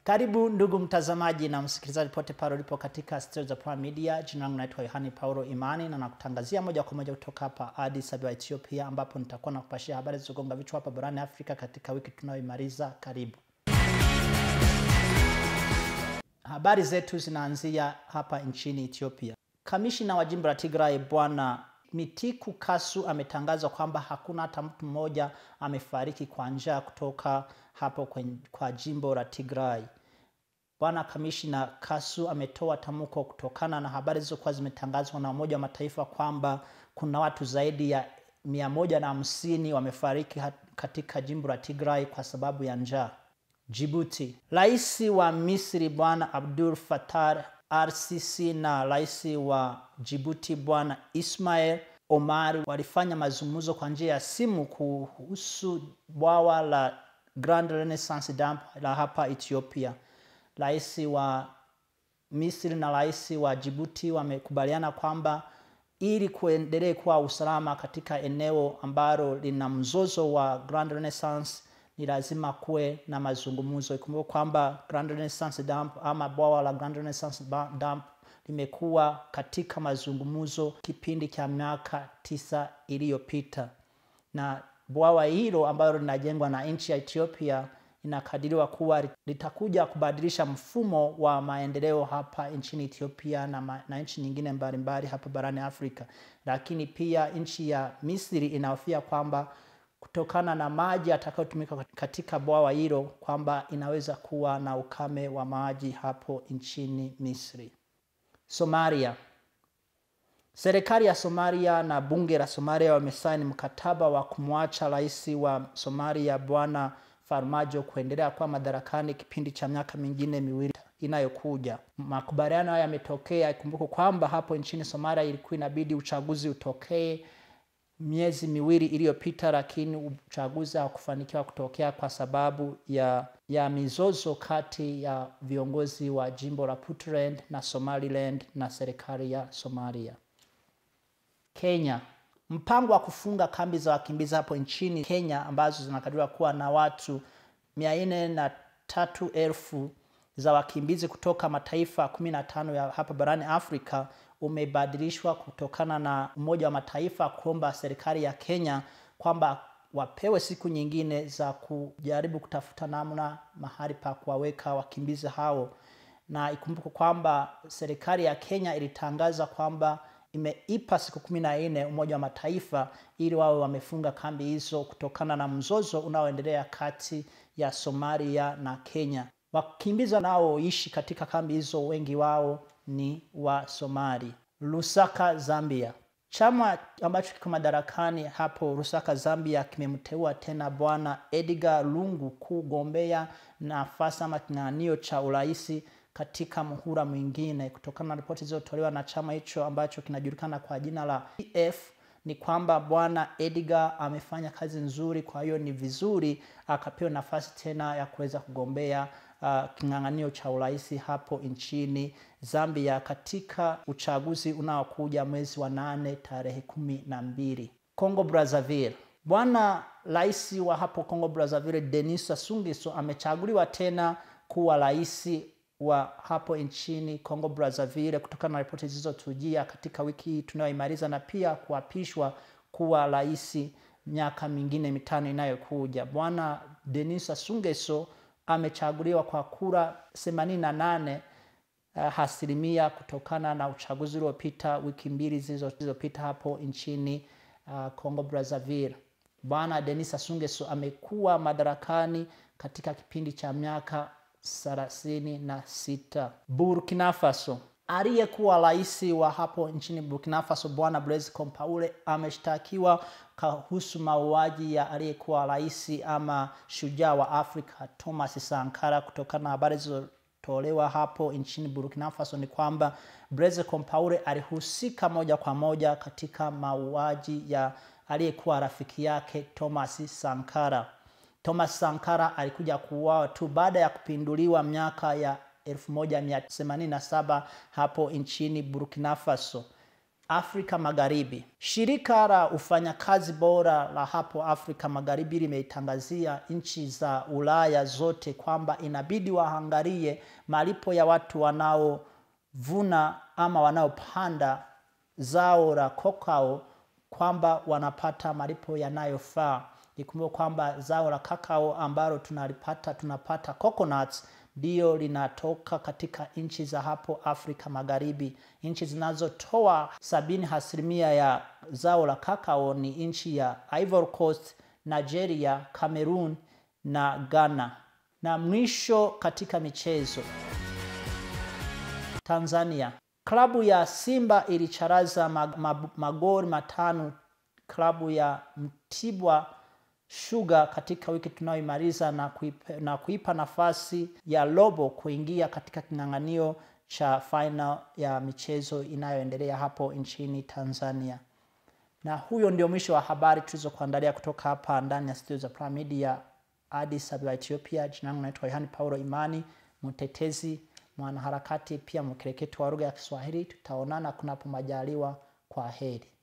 Karibu ndugu mtazamaji na msikilizaji pote pale ulipo katika studio za Prime Media. Jina langu naitwa Yohani Paulo Imani na nakutangazia moja kwa moja kutoka hapa Addis Ababa, Ethiopia, ambapo nitakuwa nakupashia habari zilizogonga vichwa hapa barani Afrika katika wiki tunayoimaliza. Karibu. Habari zetu zinaanzia hapa nchini Ethiopia. Kamishina wa jimbo la Tigray Bwana Mitiku Kasu ametangaza kwamba hakuna hata mtu mmoja amefariki kwa njaa kutoka hapo kwen- kwa jimbo la Tigray. Bwana kamishina Kasu ametoa tamko kutokana na habari zilizokuwa zimetangazwa na Umoja wa Mataifa kwamba kuna watu zaidi ya mia moja na hamsini wamefariki hat- katika jimbo la Tigray kwa sababu ya njaa. Djibouti. Rais wa Misri Bwana Abdul Fattah RCC na rais wa Djibouti Bwana Ismail Omar walifanya mazungumzo kwa njia ya simu kuhusu bwawa la Grand Renaissance Dam la hapa Ethiopia. Rais wa Misri na rais wa Djibouti wamekubaliana kwamba ili kuendelee kuwa usalama katika eneo ambalo lina mzozo wa Grand Renaissance ni lazima kuwe na mazungumzo. Ikumbuke kwamba Grand Renaissance Dam ama bwawa la Grand Renaissance Ba- Dam limekuwa katika mazungumzo kipindi cha miaka tisa iliyopita, na bwawa hilo ambalo linajengwa na nchi ya Ethiopia inakadiriwa kuwa litakuja kubadilisha mfumo wa maendeleo hapa nchini Ethiopia na, ma, na nchi nyingine mbalimbali hapa barani Afrika. Lakini pia nchi ya Misri inahofia kwamba kutokana na maji yatakayotumika katika bwawa hilo kwamba inaweza kuwa na ukame wa maji hapo nchini Misri. Somalia. Serikali ya Somalia na bunge la Somalia wamesaini mkataba wa kumwacha rais wa Somalia Bwana Farmajo kuendelea kuwa madarakani kipindi cha miaka mingine miwili inayokuja. Makubaliano haya yametokea, ikumbuke kwamba hapo nchini Somalia ilikuwa inabidi uchaguzi utokee miezi miwili iliyopita, lakini uchaguzi haukufanikiwa kutokea kwa sababu ya ya mizozo kati ya viongozi wa jimbo la Puntland na Somaliland na serikali ya Somalia. Kenya. Mpango wa kufunga kambi za wakimbizi hapo nchini Kenya ambazo zinakadiriwa kuwa na watu mia nne na tatu elfu za wakimbizi kutoka mataifa kumi na tano ya hapa barani Afrika umebadilishwa kutokana na Umoja wa Mataifa kuomba serikali ya Kenya kwamba wapewe siku nyingine za kujaribu kutafuta namna mahali pa kuwaweka wakimbizi hao, na ikumbuke kwamba serikali ya Kenya ilitangaza kwamba imeipa siku kumi na nne Umoja wa Mataifa ili wawe wamefunga kambi hizo kutokana na mzozo unaoendelea kati ya Somalia na Kenya. Wakimbizi wanaoishi katika kambi hizo wengi wao ni wa Somali. Lusaka, Zambia. Chama ambacho kiko madarakani hapo Lusaka, Zambia kimemteua tena Bwana Edgar Lungu kugombea nafasi ama kinyang'anyiro cha uraisi katika muhula mwingine. Kutokana na ripoti zilizotolewa na chama hicho ambacho kinajulikana kwa jina la PF ni kwamba bwana Edgar amefanya kazi nzuri, kwa hiyo ni vizuri akapewa nafasi tena ya kuweza kugombea uh, kinyang'anyiro cha urais hapo nchini Zambia katika uchaguzi unaokuja mwezi wa nane tarehe kumi na mbili. Congo Brazzaville. Bwana rais wa hapo Congo Brazzaville Denis Sassou Nguesso amechaguliwa tena kuwa rais wa hapo nchini Congo Brazzaville kutokana na ripoti zilizotujia katika wiki hii tunayoimaliza, na pia kuapishwa kuwa rais miaka mingine mitano inayokuja. Bwana Denis Sassou Nguesso amechaguliwa kwa kura 88 uh, asilimia kutokana na uchaguzi uliopita wiki mbili zilizopita hapo nchini uh, Congo Brazzaville. Bwana Denis Sassou Nguesso amekuwa madarakani katika kipindi cha miaka thelathini na sita. Burkina Faso. Aliyekuwa rais wa hapo nchini Burkina Faso Bwana Blaise Compaore ameshtakiwa kuhusu mauaji ya aliyekuwa rais ama shujaa wa Afrika Thomas Sankara. Kutokana na habari zilizotolewa hapo nchini Burkina Faso ni kwamba Blaise Compaore alihusika moja kwa moja katika mauaji ya aliyekuwa rafiki yake Thomas Sankara. Thomas Sankara alikuja kuuawa tu baada ya kupinduliwa miaka ya 1987 hapo nchini Burkina Faso. Afrika Magharibi. Shirika la ufanyakazi bora la hapo Afrika Magharibi limeitangazia nchi za Ulaya zote kwamba inabidi waangalie malipo ya watu wanaovuna ama wanaopanda zao la kokao kwamba wanapata malipo yanayofaa. Ikumbuke kwamba zao la kakao ambalo tunalipata tunapata coconuts ndiyo linatoka katika nchi za hapo Afrika Magharibi. Nchi zinazotoa sabini asilimia ya zao la kakao ni nchi ya Ivory Coast, Nigeria, Cameroon na Ghana. Na mwisho katika michezo, Tanzania, klabu ya Simba ilicharaza mag mag magoli matano klabu ya Mtibwa Sugar katika wiki tunayoimaliza na kuipa, na kuipa nafasi ya robo kuingia katika king'ang'anio cha final ya michezo inayoendelea hapo nchini Tanzania. Na huyo ndio mwisho wa habari tulizokuandalia kutoka hapa ndani ya studio za Prime Media Addis Ababa, Ethiopia. Jina langu naitwa Yohani Paulo Imani, mtetezi, mwanaharakati, pia mkereketo wa lugha ya Kiswahili. Tutaonana kunapo majaliwa. Kwa heri.